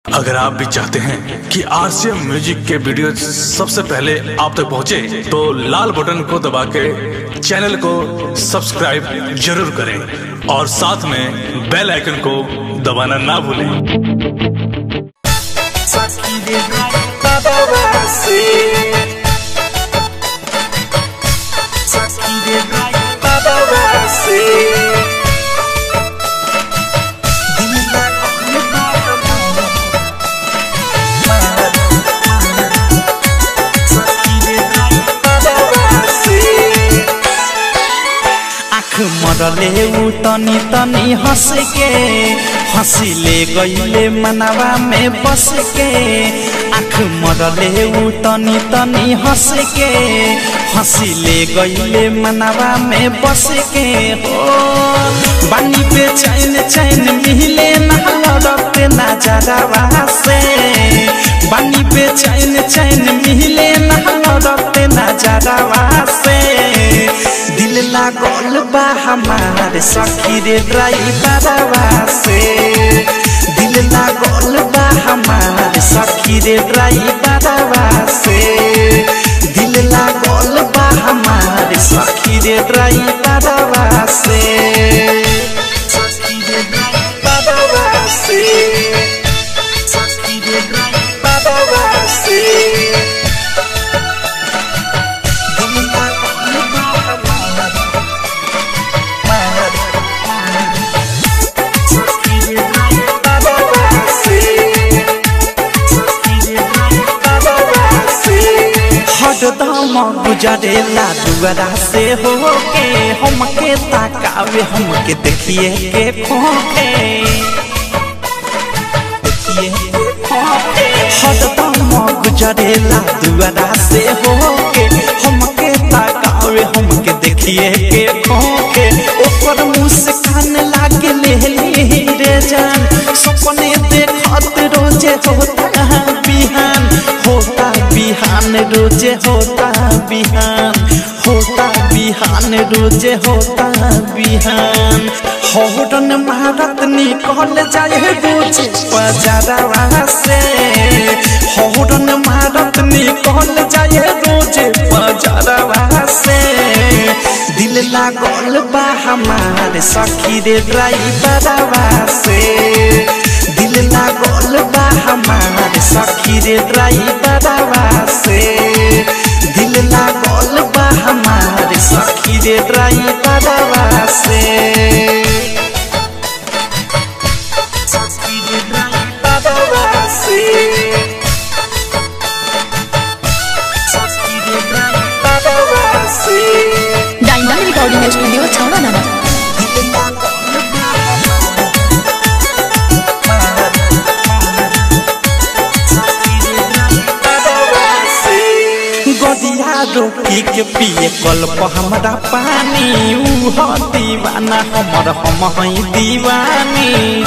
अगर आप भी चाहते हैं कि आरसीएम म्यूजिक के वीडियो सबसे पहले आप तक पहुंचे, तो लाल बटन को दबा के चैनल को सब्सक्राइब जरूर करें और साथ में बेल आइकन को दबाना ना भूलें आँख मरले ऊ तनी तनी हंस के हंसिले गईले मनवा में बस के आँख मरले ऊ तनी तनी हंस के हंसिले गईले मनवा में बस के हो बानी पे चैन चैन मिले ना लड़ते ना जरावा से बानी पे चैन चैन मिले ना लड़ते ना जरावा से दिल लागल बा हमार सखी रे ड्राइवरवा से दिल लागल बा हमार सखी रे ड्राइवरवा से दिल लागल बा हमार सखी रे ड्राइवरवा से सखी रे ड्राइवरवा से सखी रे ड्राइवरवा से दिल लागल बा हमार हरदम गुजरेला दुआरा से होके हमके ताकावे हमके देखिए के खोखे देखिए के खोखे हरदम गुजरेला दुआरा से होके हमके ताकावे हमके देखिए के खोखे ओकर मुस्कान लागे ले रे जान सपने देखत रोजे होता बिहान होता बिहान रोजे होता बिहान होता बिहान रोजे होता बिहान हौरन मारत निकल जाए रोजे बजारवा से हौरन मारत निकल जाए रोजे बजारवा से दिल लागल बा हमार सखी रे ड्राइवरवा से दिल लागल बा हमार सखी रे ड्राइवरवा से दिल लागल बा हमार सखी रे ड्राइवरवा से सखी रे ड्राइवरवा से सखी रे ड्राइवरवा से डायमंड रिकॉर्डिंग स्टूडियो छावा नाना गदिया रोकी के पिए कल्प हमरा पानी ऊ ह दीवाना हमर हम हई दीवानी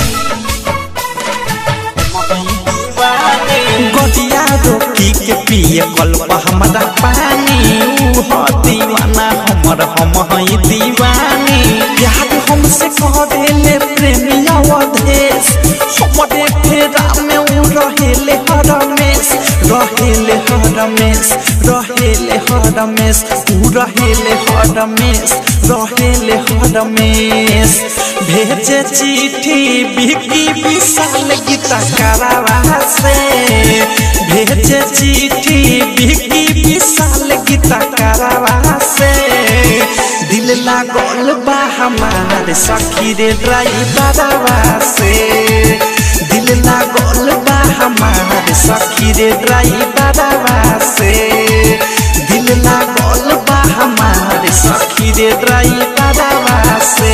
गदिया रोकी के पिए कल्प हमरा पानी ऊ ह दीवाना हमर हम हई दीवानी प्यार हमसे करेले प्रेमिया वधेश हमरे फेरा में ऊ रहेले हरमेश रहेले हरमेश रहेले हरमेश ऊ रहेले हरमेश रहेले हरमेश भेजे चिट्ठी बिकी विशाल गीता करावा से भेजे चिट्ठी बिकी विशाल गीता करावा से दिल लागल बा हमार सखी रे ड्राइवरवा से दिल लागल बा हमार सखी रे ड्राइवरवा से दिल लागल बा हमार सखी रे ड्राइवरवा से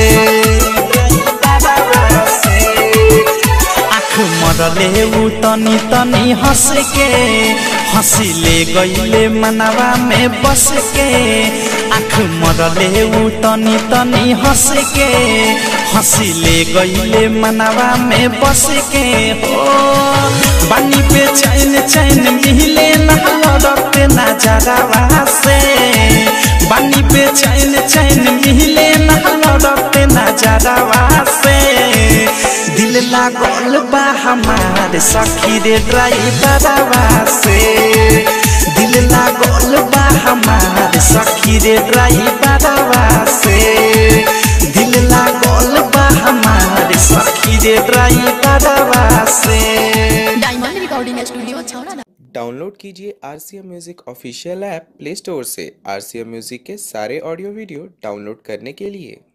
ड्राइवरवा से आँख मरले ऊ तनी तनी हंस के हंसिले गईले मनवा में बस के आँख मरले ऊ तनी तनी हंस के हंसिले गईले मनवा में बस के हो बानी पे चैन चैन मिले ना लड़ते ना जरावा से बानी पे चैन चैन मिले ना लड़ते ना जरावा से दिल लागल बा हमार सखी रे ड्राइवरवा से दिल लागल बा हमार सखी रे ड्राइवरवा से दिल लागल बा हमार सखी रे ड्राइवरवा से डायमंड रिकॉर्डिंग स्टूडियो छौड़ा ना डाउनलोड कीजिए R C M music official app Play Store से आर सी एम म्यूज़िक के सारे ऑडियो वीडियो डाउनलोड करने के लिए